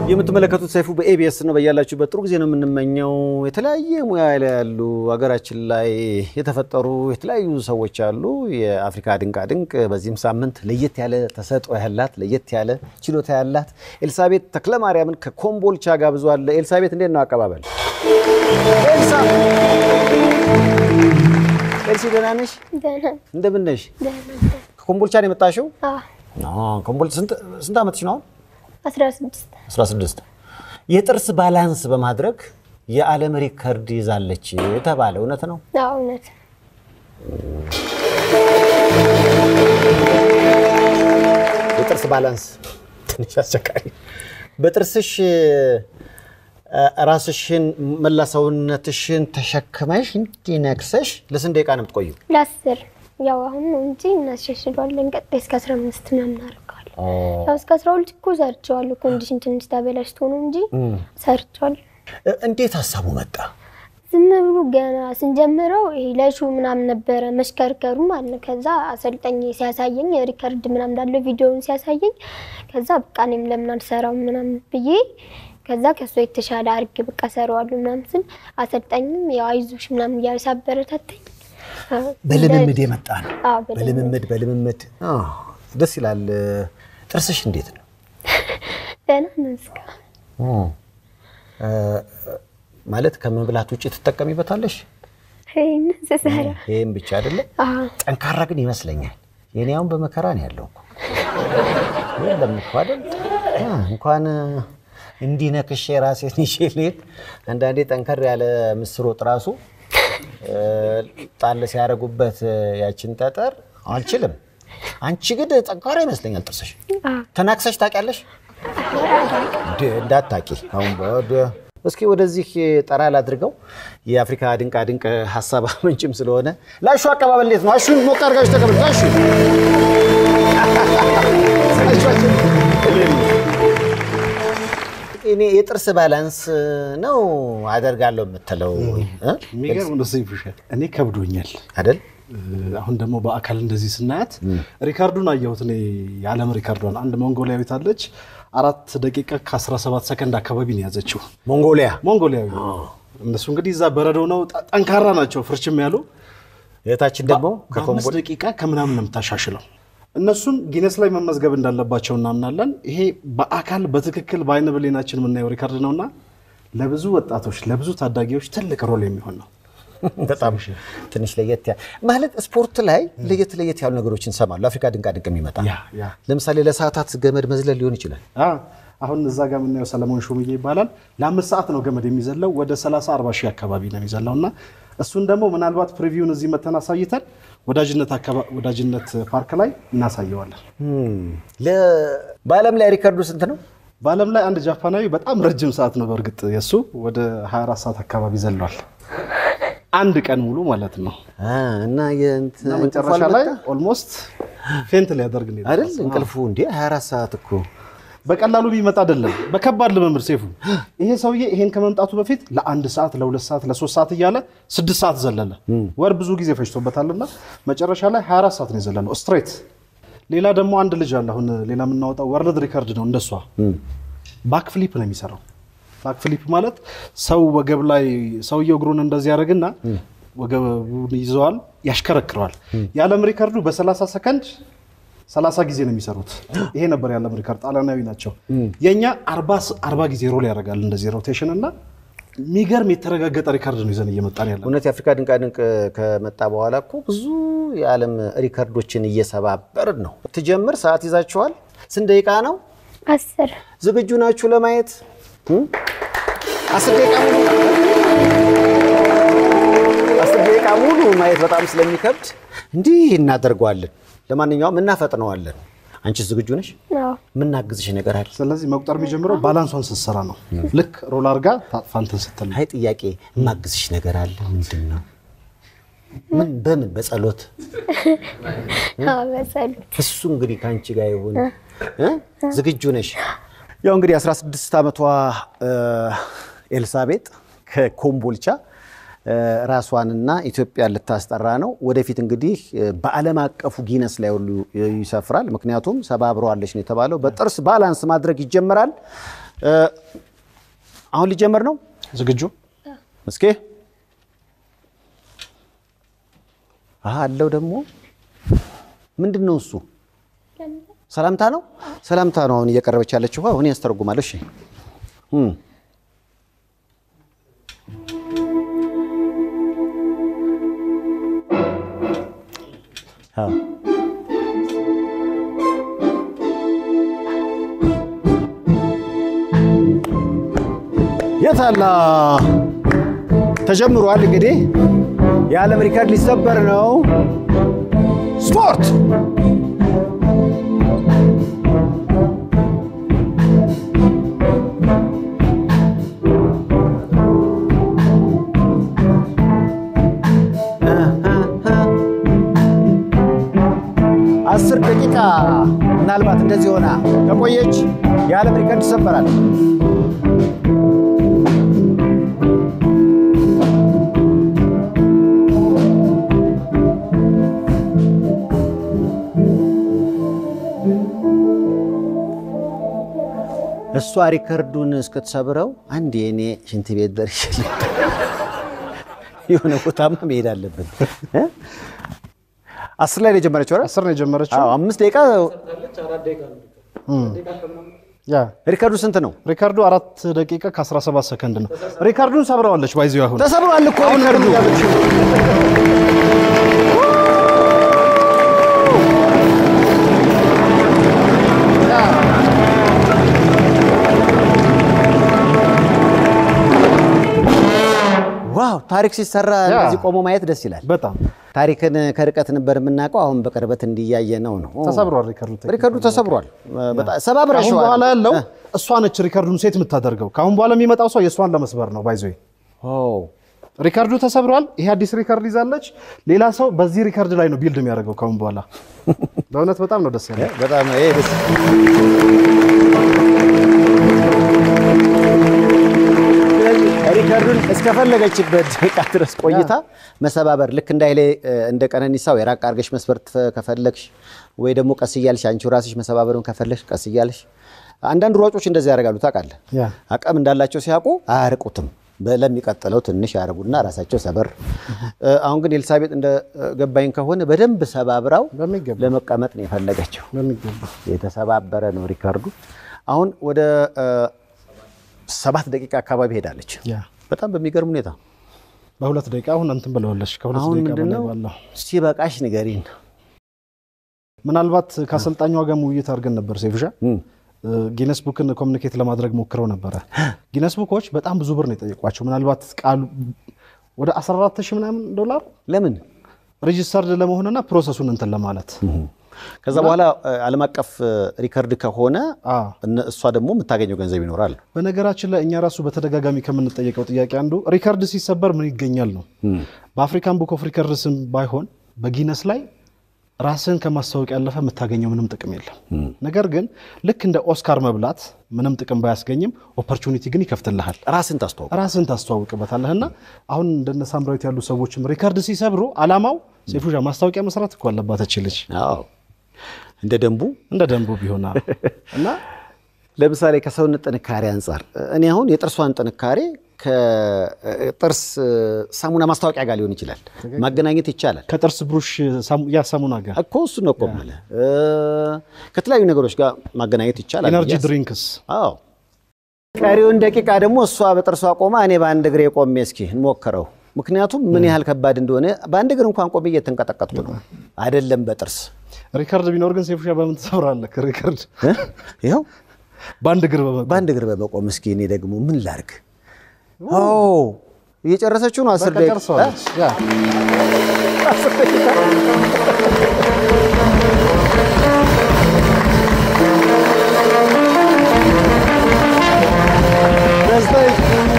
የምትመለከቱት ሰይፉ በኤቢኤስ ነው። በያላችሁበት ጥሩ ጊዜ ነው የምንመኘው። የተለያየ ሙያ ላይ ያሉ ሀገራችን ላይ የተፈጠሩ የተለያዩ ሰዎች አሉ። የአፍሪካ ድንቃ ድንቅ በዚህም ሳምንት ለየት ያለ ተሰጥኦ ያላት ለየት ያለ ችሎታ ያላት ኤልሳቤጥ ተክለማርያምን ከኮምቦልቻ ጋብዟል። ኤልሳቤጥ እንዴት ነው አቀባበል? ኤልሳ ኤልሲ ደህና ነሽ? ደህና እንደምን ነሽ? ደህና ከኮምቦልቻ ነው የመጣሽው? አዎ ኮምቦልቻ ስንት ስንት ዓመትሽ ነው አሁን? አስራ ስድስት 16 የጥርስ ባላንስ በማድረግ የዓለም ሪከርድ ይዛለች የተባለ እውነት ነው? አዎ እውነት የጥርስ ባላንስ ትንሽ አስቸጋሪ። በጥርስሽ እ፣ ራስሽን መላ ሰውነትሽን ተሸክመሽ እንዲነክሰሽ ለስንት ደቂቃ ነው የምትቆዩ? ለአስር ያው አሁን ነው እንጂ እናሻሽለዋለን። ቀጣይ እስከ አስራ አምስት ምናምን እናደርገዋለን። ያው እስከ አስራ ሁለት እኮ ሰርቼዋለሁ። ኮንዲሽን ትንሽ ተበላሽቶ ነው እንጂ ሰርቼዋለሁ። እ፣ እንዴት ሀሳቡ መጣ? ዝም ብሎ ገና ስንጀምረው ይሄ ለሹ ምናምን ነበረ መሽከርከሩ ማለት ነው። ከዛ አሰልጣኝ ሲያሳየኝ ሪከርድ ምናምን እንዳለው ቪዲዮውን ሲያሳየኝ ከዛ በቃ እኔም ለምን አልሰራው ምናምን ብዬ ከዛ ከእሷ የተሻለ አርግ በቃ ሰራዋለሁ ምናምን ስል አሰልጣኝም ያው አይዞሽ ምናምን እያለ ሲያበረታተኝ በልምምድ የመጣ ነው። አዎ፣ በልምምድ። በልምምድ በልምምድ አ፣ ደስ ይላል። ጥርስሽ እንዴት ነው? ደህና ነው እስካሁን። እ፣ ማለት ከመብላት ውጭ ትጠቀሚበታለሽ? ይሄን ስሰራ ይህም ብቻ አይደለም አዎ ጠንካራ ግን ይመስለኛል። የኔ አሁን በመከራ ነው ያለው እኮ የለም እኮ አይደል? አ፣ እንኳን እንዲህ ነክሼ ራሴን ይዤ ልሄድ አንዳንዴ ጠንከር ያለ ምስር ወጥ ራሱ እ፣ ጣል ሲያደርጉበት ያችን ጠጠር አልችልም። አንቺ ግን ጠንካራ ይመስለኛል ጥርስሽ። አዎ ተናክሰሽ ታውቂያለሽ? እንደ- እንዳታቂ አሁን ወደ እስኪ ወደዚህ ጠራ ላድርገው። የአፍሪካ ድንቃ ድንቅ ሀሳብ ምንጭም ስለሆነ ላሹ አቀባበል እንዴት ነው? አሹን ሞቅ አድርጋችሁ ተቀበል። ላሹ እኔ የጥርስ ባላንስ ነው አደርጋለሁ የምትለው እ? የሚገርም ነው ሰይፉሻል። እኔ ከብዶኛል። አይደል? አሁን ደግሞ በአካል እንደዚህ ስናያት ሪካርዱን አየሁት። እኔ የዓለም ሪካርዷን አንድ ሞንጎሊያዊት አለች። አራት ደቂቃ ከ17 ሰከንድ አካባቢ ነው የያዘችው። ሞንጎሊያ ሞንጎሊያዊ እነሱ እንግዲህ እዛ በረዶ ነው፣ ጠ- ጠንካራ ናቸው፣ ፍርችም ያሉ የታችን ደግሞ በአምስት ከኮምቦል ደቂቃ ከምናምን ነው የምታሻሽለው። እነሱን ጊነስ ላይ መመዝገብ እንዳለባቸው እናምናለን። ይሄ በአካል በትክክል በአይነ ብሌናችን የምናየው ሪካርድ ነውና ለብዙ ወጣቶች ለብዙ ታዳጊዎች ትልቅ ሮል የሚሆን ነው። በጣም ትንሽ ለየት ያ ማለት ስፖርት ላይ ለየት ለየት ያሉ ነገሮችን እንሰማለን። አፍሪካ ድንቃ ድንቅ የሚመጣ ያ ያ ለምሳሌ ለሰዓታት ገመድ መዝለል ሊሆን ይችላል። አ አሁን እዛ ጋር የምናየው ሰለሞን ሹምዬ ይባላል። ለአምስት ሰዓት ነው ገመድ የሚዘለው ወደ 30 40 ሺህ አካባቢ ነው የሚዘለው እና እሱን ደግሞ ምናልባት ፕሪቪውን እዚህ መተን አሳይተን ወዳጅነት አካባ- ወዳጅነት ፓርክ ላይ እናሳየዋለን። ለ- በዓለም ላይ ሪከርዱ ስንት ነው? በዓለም ላይ አንድ ጃፓናዊ በጣም ረጅም ሰዓት ነው በእርግጥ የእሱ ወደ 24 ሰዓት አካባቢ ዘሏል። አንድ ቀን ሙሉ ማለት ነው። አ፣ እና የእንት- እና እንቅልፉ መጨረሻ ላይ አልመጣ? ኦልሞስት ፌንት ሊያደርግ ነው አይደል የደረሰው። እንቅልፉ እንዴ 24 ሰዓት እኮ በቀላሉ ቢመጣ አይደለም፣ በከባድ ልምምድ ሴፉ። ይሄ ሰውዬ ይሄን ከመምጣቱ በፊት ለአንድ ሰዓት፣ ለሁለት ሰዓት፣ ለሶስት ሰዓት እያለ ስድስት ሰዓት ዘለለ። ወር ብዙ ጊዜ ፈጅቶበታልና መጨረሻ ላይ 24 ሰዓት ነው የዘለለው ስትሬት። ሌላ ደግሞ አንድ ልጅ አለ። አሁን ሌላ የምናወጣው ወርልድ ሪከርድ ነው እንደሷ። ባክ ፍሊፕ ነው የሚሰራው። ባክ ፍሊፕ ማለት ሰው ወገብ ላይ ሰውየው እግሩን እንደዚህ ያደርግና ወገቡን ይዘዋል፣ ያሽከረክረዋል። የዓለም ሪከርዱ በ30 ሰከንድ 30 ጊዜ ነው የሚሰሩት። ይሄ ነበር የዓለም ሪከርድ። ጣሊያናዊ ናቸው። የእኛ 40 ጊዜ ሮል ያደርጋል እንደዚህ ሮቴሽን እና የሚገርም የተረጋገጠ ሪከርድ ነው ይዘን እየመጣን ያለ እውነት የአፍሪካ ድንቃ ድንቅ ከመጣ በኋላ እኮ ብዙ የዓለም ሪከርዶችን እየሰባበርን ነው። ትጀምር ሰዓት ይዛችኋል። ስንት ደቂቃ ነው? አስር ዝግጁ ናችሁ ለማየት? እም? አስር ደቂቃ ሙሉ አስር ደቂቃ ሙሉ ማየት በጣም ስለሚከብድ እንዲህ እናደርገዋለን። ለማንኛውም እናፈጥነዋለን። አንቺስ ዝግጁ ነሽ? አዎ የምናግዝሽ ነገር አለ? ስለዚህ መቁጠር የሚጀምረው ባላንሷን ስትሰራ ነው። ልክ ሮል አድርጋ ታጥፋ እንትን ስትል ነው። አይ ጥያቄ የማግዝሽ ነገር አለ። ምንድን ነው? ምን በምን በጸሎት አዎ በጸሎት እሱ እንግዲህ ከአንቺ ጋር ይሁን እ? ዝግጁ ነሽ? ያው እንግዲህ 16 ዓመቷ እ፣ ኤልሳቤጥ ከኮምቦልቻ እ፣ ራሷንና ኢትዮጵያን ልታስጠራ ነው። ወደፊት እንግዲህ እ፣ በዓለም አቀፉ ጊነስ ላይ ሁሉ ይሰፍራል። ምክንያቱም ሰባብረዋለች ነው የተባለው። በጥርስ ባላንስ ማድረግ ይጀምራል። እ፣ አሁን ሊጀመር ነው። ዝግጁ? እስኪ አሀ አለው ደግሞ ምንድን ነው እሱ? ሰላምታ ነው። ሰላምታ ነው አሁን እየቀረበች ያለችው። አሁን ያስተረጉማለሁ። እሺ እም። አዎ የታላ ተጀምሯል። እንግዲህ የዓለም ሪከርድ ሊሰበር ነው። ስፖርት አስር ደቂቃ ምናልባት እንደዚህ ሆና ከቆየች የዓለም ሪከርድ ይሰበራል። እሷ ሪከርዱን እስክትሰብረው አንድ የኔ ሽንት ቤት ደርሼ የሆነ ቦታማ መሄድ አለብን። እ? አስር ላይ ነው የጀመረችው አይደል? አስር ነው የጀመረችው። አዎ፣ አምስት ደቂቃ ያ ሪከርዱ ስንት ነው? ሪካርዱ አራት ደቂቃ ከ17 ሰከንድ ነው። ሪካርዱን ሰብረዋለች። ባይዚው አሁን ተሰብሯል እኮ አሁን ሪከርዱ። እያለች ነው። ዋው ታሪክ ሲሰራ ያ። እንደዚህ ቆሞ ማየት ደስ ይላል። በጣም ታሪክን ከርቀት ነበር የምናውቀው፣ አሁን በቅርበት እንዲያየ ነው ነው። ተሰብሯል ሪካርዱ። ሪከርዱ ተሰብሯል። በጣም ከአሁን ሰባብረሽዋል። በኋላ ያለው እሷ ነች ሪካርዱን ሴት የምታደርገው። ከአሁን በኋላ የሚመጣው ሰው የእሷን ለመስበር ነው። ባይዞ ኦ ሪካርዱ ተሰብሯል። ይሄ አዲስ ሪካርድ ይዛለች። ሌላ ሰው በዚህ ሪካርድ ላይ ነው ቢልድ የሚያደርገው ከአሁን በኋላ። በእውነት በጣም ነው ደስ ያለው። በጣም ይሄ ደስ ስለዚህ ሪከርዱን እስከፈለገችበት ደቂቃ ድረስ ቆይታ መሰባበር ልክ እንደ ኃይሌ እንደ ቀነኒሳው የራቅ አድርገሽ መስበር ትፈ- ከፈለግሽ ወይ ደግሞ ቀስ እያልሽ አንቺው ራስሽ መሰባበሩን ከፈለግሽ ቀስ እያልሽ አንዳንድ ሯጮች እንደዚህ ያደርጋሉ ታውቃለህ ያ አቅም እንዳላቸው ሲያውቁ አያርቁትም በ- ለሚቀጥለው ትንሽ ያደርጉና ራሳቸው ሰበር እ፣ አሁን ግን ኤልሳቤጥ እንደ እ፣ ገባኝ ከሆነ በደንብ ሰባብራው በሚገባ ለመቀመጥ ነው የፈለገችው በሚገባ የተሰባበረ ነው ሪካርዱ። አሁን ወደ እ፣ ሰባት ደቂቃ አካባቢ ሄዳለች። ያ በጣም በሚገርም ሁኔታ በሁለት ደቂቃ አሁን እንትን ብለዋለች። ከሁለት አሁን ደቂቃ በላይ ምንድነው ባለው ሲበቃሽ ንገሪን። ምናልባት ከአሰልጣኟ ጋር ውይይት አድርገን ነበር ሴፍሻ እም፣ ጊነስ ቡክን ኮሚኒኬት ለማድረግ ሞክረው ነበረ። ጊነስ ቡኮች በጣም ብዙ ብር ነው የጠየቋቸው። ምናልባት ቃሉ ወደ 14 ሺህ ምናምን ዶላር ለምን ሬጂስተርድ ለመሆንና ፕሮሰሱን እንትን ለማለት ከዛ በኋላ እ፣ ዓለም አቀፍ እ፣ ሪከርድ ከሆነ አ እነ- እሷ ደግሞ የምታገኘው ገንዘብ ይኖራል። በነገራችን ላይ እኛ ራሱ በተደጋጋሚ ከምንጠየቀው ጥያቄ አንዱ ሪከርድ ሲሰበር ምን ይገኛል ነው። በአፍሪካን ቡክ ኦፍ ሪከርድስም ባይሆን በጊነስ ላይ ራስን ከማስታወቅ ያለፈ የምታገኘው ምንም ጥቅም የለም። ነገር ግን ልክ እንደ ኦስካር መብላት ምንም ጥቅም ባያስገኝም ኦፖርቹኒቲ ግን ይከፍትልሃል። ራስን ታስተዋውቅ። ራስን ታስተዋውቅበታለህ እና አሁን እንደነ ሳምራዊት ያሉ ሰዎችም ሪከርድ ሲሰብሩ አላማው ሴፉዣ ማስታወቂያ መስራት እኮ አለባት እች ልጅ አዎ እንደ ደንቡ እንደ ደንቡ ቢሆና እና ለምሳሌ ከሰውነት ጥንካሬ አንጻር እኔ አሁን የጥርሷን ጥንካሬ ከጥርስ ሳሙና ማስታወቂያ ጋር ሊሆን ይችላል፣ ማገናኘት ይቻላል ከጥርስ ብሩሽ ሳሙ- ያ ሳሙና ጋር እኮ እሱ ነው እኮ የምልህ እ፣ ከተለያዩ ነገሮች ጋር ማገናኘት ይቻላል። ኤነርጂ ብዬ ድሪንክስ አዎ ቀሪውን ደቂቃ ደግሞ እሷ በጥርሷ ቆማ እኔ በአንድ እግሬ ቆሜ እስኪ እንሞክረው። ምክንያቱም ምን ያህል ከባድ እንደሆነ በአንድ እግር እንኳን ቆሜ እየተንቀጠቀጥኩ ነው፣ አይደለም በጥርስ ሪከርድ ቢኖር ግን ሴፉሻ በምን ትሰብራለህ? ሪከርድ እ? ይኸው በአንድ እግር በመ በአንድ እግር በመቆም እስኪ እኔ ደግሞ ምን ላርግ? ኦ እየጨረሰችው ነው። አስር በቃ ደቂቃ ጨርሰዋለች። ያ አስር ደቂቃ ደስተኛ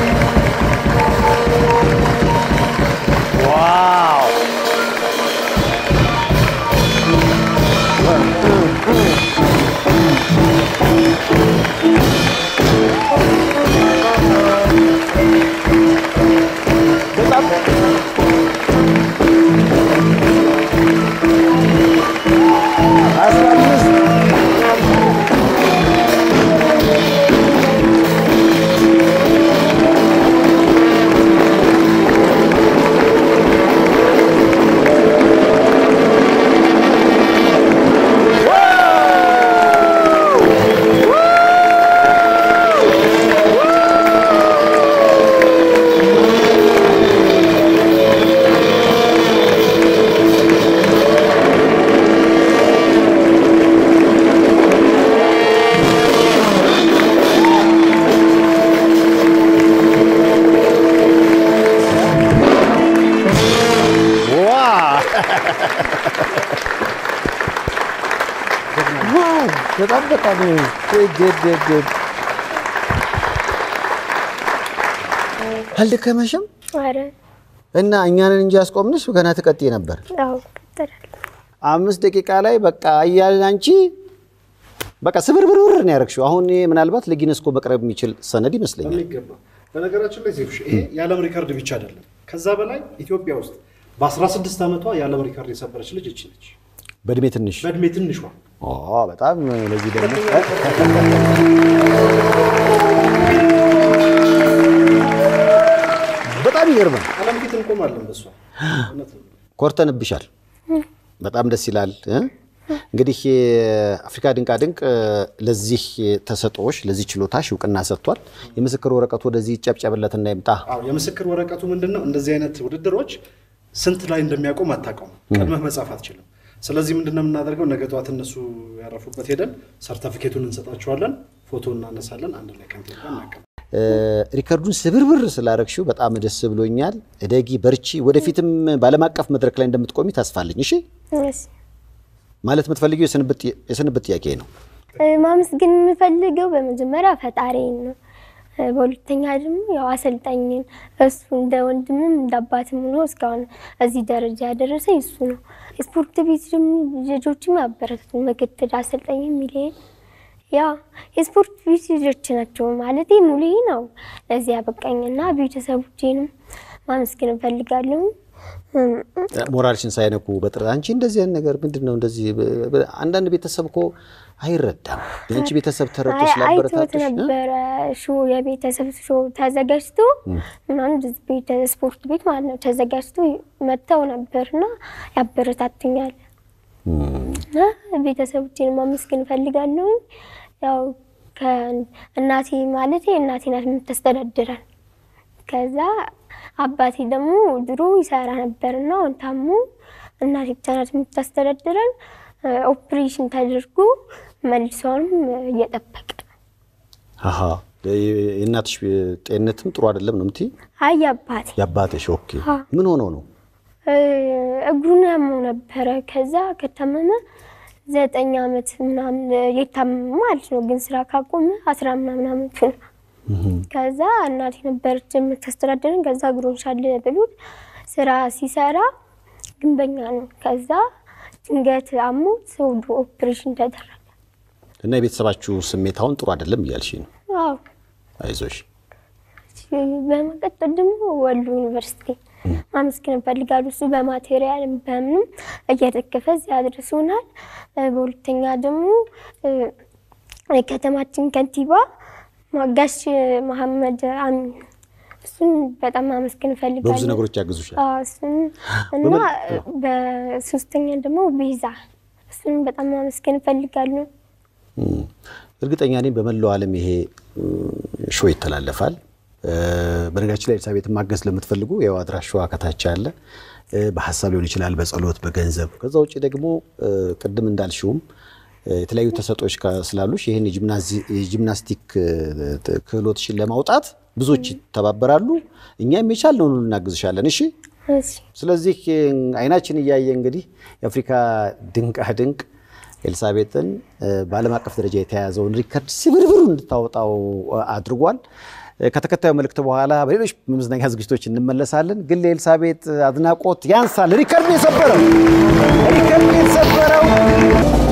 ዋው በጣም በጣም በጣም አልደከመሽም? ኧረ እና እኛንን እንጂ ያስቆምንሽ ገና ትቀጥይ ነበር። አዎ እቀጥላለሁ። አምስት ደቂቃ ላይ በቃ እያልን አንቺ በቃ ስብርብርብር ነው ያደረግሽው። አሁን ይሄ ምናልባት ለጊነስኮ መቅረብ የሚችል ሰነድ ይመስለኛል። በሚገባ በነገራችን ላይ ዜፍሽ ይሄ የዓለም ሪከርድ ብቻ አይደለም። ከዛ በላይ ኢትዮጵያ ውስጥ በ16 ዓመቷ የዓለም ሪከርድ የሰበረች ልጅ እቺ ነች። በእድሜ ትንሽ በእድሜ ትንሿ ኦ፣ በጣም ለዚህ ደግሞ በጣም ይገርማል። ዓለም ፊት እንቆማለን በሷ እውነት ነው። ኮርተንብሻል። በጣም ደስ ይላል። እ? እንግዲህ የአፍሪካ ድንቃ ድንቅ ለዚህ ተሰጥኦሽ ለዚህ ችሎታሽ እውቅና ሰጥቷል። የምስክር ወረቀቱ ወደዚህ ይጨብጨብለትና ይምጣ። አዎ የምስክር ወረቀቱ ምንድን ነው? እንደዚህ አይነት ውድድሮች ስንት ላይ እንደሚያቆም አታውቀውም። ቀድመህ መጻፍ አትችልም። ስለዚህ ምንድን ነው የምናደርገው? ነገ ጠዋት እነሱ ያረፉበት ሄደን ሰርተፊኬቱን እንሰጣቸዋለን፣ ፎቶ እናነሳለን፣ አንድ ላይ ከንቲባ ጋር እናቀም እ፣ ሪከርዱን ስብርብር ስላረግሽው በጣም ደስ ብሎኛል። እደጊ፣ በርቺ። ወደፊትም በዓለም አቀፍ መድረክ ላይ እንደምትቆሚ ተስፋለኝ። እሺ እሺ። ማለት የምትፈልጊው የስንብት የስንብት ጥያቄ ነው። እ፣ ማመስገን የምፈልገው በመጀመሪያ ፈጣሪን ነው። እ፣ በሁለተኛ ደግሞ ያው አሰልጣኝን እሱ እንደ ወንድምም እንደ አባትም ሆኖ እስካሁን እዚህ ደረጃ ያደረሰኝ እሱ ነው። ስፖርት ቤት ደግሞ ልጆችም ያበረታቱ ምክትል አሰልጣኝ ሚሊየን ያ የስፖርት ቤት ልጆች ናቸው ማለት ሙሌ ነው ለዚህ ያበቃኝና ቤተሰቦቼንም ማመስገን እፈልጋለሁ። እም፣ ሞራልሽን ሳይነኩ በጥረት አንቺ እንደዚህ አይነት ነገር ምንድን ነው እንደዚህ በ- በ- አንዳንድ ቤተሰብ እኮ አይረዳም። የአንቺ ቤተሰብ ተረድቶ አይ- አይቶት ስላበረታተሽ እ? ነበረ ሾ የቤተሰብ ሾ ተዘጋጅቶ ምናምን ቤተ ስፖርት ቤት ማለት ነው ተዘጋጅቶ መጥተው ነበርና ያበረታቱኛል እና ቤተሰቦቼን ማመስገን እፈልጋለሁ። ያው ከእናቴ ማለት እናቴ ናት የምታስተዳድረን። ከዛ አባቴ ደግሞ ድሮ ይሰራ ነበርና አሁን ታሞ እናቴ ብቻ ናት የምታስተዳድረን። ኦፕሬሽን ተደርጎ መልሷንም እየጠበቀ ነው። አሀ የእናትሽ ጤንነትም ጥሩ አይደለም ነው የምትይ? አይ አባቴ የአባትሽ ኦኬ። አ። ምን ሆኖ ነው? እ፣ እግሩን ያመው ነበረ። ከዛ ከታመመ ዘጠኝ ዓመት ምናምን የታመመ ማለት ነው። ግን ስራ ካቆመ አስራ ምናምን ዓመቱ ነው። ከዛ እናቴ ነበረች የምታስተዳድረን። ከዛ እግሩን ሻል ብሎት ስራ ሲሰራ ግንበኛ ነው። ከዛ ድንገት አሞት ወደ ኦፕሬሽን ተደረገ። እና የቤተሰባችሁ ስሜት አሁን ጥሩ አይደለም እያልሽ ነው? አዎ አይዞሽ። በመቀጠል ደግሞ ወሎ ዩኒቨርሲቲ ማመስገን እፈልጋለሁ። እሱ በማቴሪያልም በምንም እየደገፈ እዚህ አድርሶናል። እ፣ በሁለተኛ ደግሞ እ፣ የከተማችን ከንቲባ ጋሽ መሐመድ አሚን እሱን በጣም ማመስገን በብዙ እፈልጋለሁ። ነገሮች ያግዙሻል። አዎ፣ እሱን እና በሶስተኛ ደግሞ ቤዛ እሱን በጣም ማመስገን እፈልጋለሁ። እም፣ እርግጠኛ ነኝ በመላው ዓለም ይሄ እም፣ ሾው ይተላለፋል። እ፣ በነገራችን ላይ ኤልሳቤጥን ማገዝ ለምትፈልጉ ያው አድራሻዋ ከታች አለ። እ፣ በሀሳብ ሊሆን ይችላል፣ በጸሎት፣ በገንዘብ። ከዛ ውጭ ደግሞ እ፣ ቅድም እንዳልሽውም እ፣ የተለያዩ ተሰጦች ስላሉሽ ይህን የጂምናዚ- የጂምናስቲክ እ፣ ት- ክህሎትሽን ለማውጣት ብዙዎች ይተባበራሉ። እኛም የቻልነውን ሁሉ እናግዝሻለን። እሺ እሺ ስለዚህ አይናችን እያየ እንግዲህ የአፍሪካ ድንቃ ድንቅ ኤልሳቤጥን እ፣ በዓለም አቀፍ ደረጃ የተያዘውን ሪከርድ ስብርብሩ እንድታወጣው እ፣ አድርጓል። እ፣ ከተከታዩ መልእክት በኋላ በሌሎች መዝናኛ ዝግጅቶች እንመለሳለን። ግን ለኤልሳቤጥ አድናቆት ያንሳል። ሪከርድ የሰበረው ሪከርድ የተሰበረው